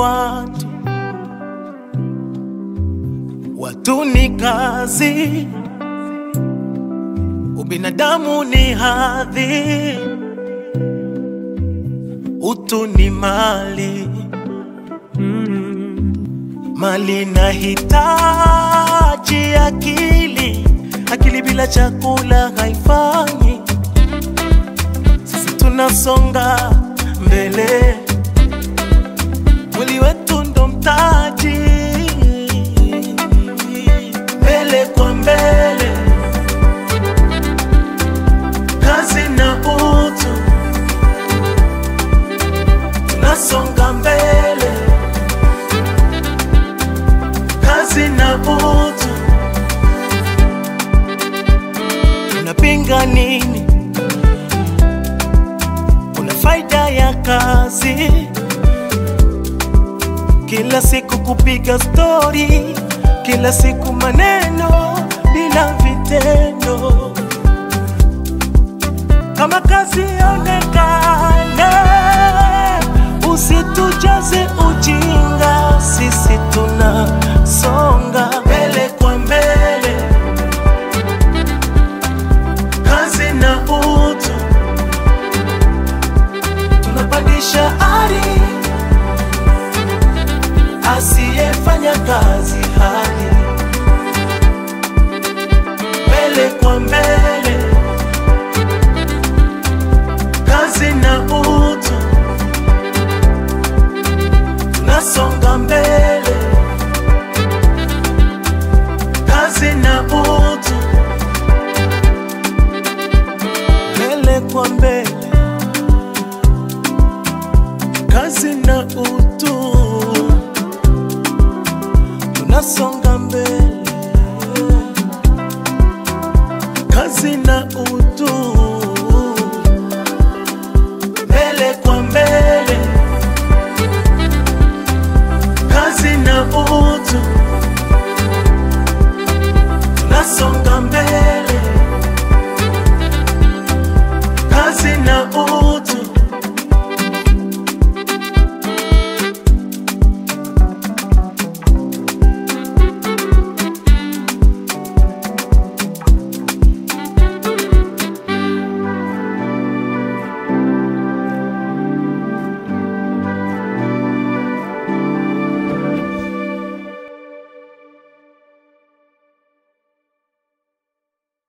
watu, watu ni kazi, ubinadamu ni hadhi, utu ni mali mali na hitaji akili, akili bila chakula haifanyi. Sisi tunasonga mbele, mwili wetu ndo mtaji, mbele kwa mbele, kazi na utu, tunasonga mbele kazi na utu. Unapinga nini? Kuna faida ya kazi, kila siku kupiga stori, kila siku maneno bila vitendo. Kama kazi onekane, usitujaze ujinga, sisi tunasonga mbele kwa mbele, kazi na utu, tunapandisha ari, asiyefanya kazi hali mbele kwa mbele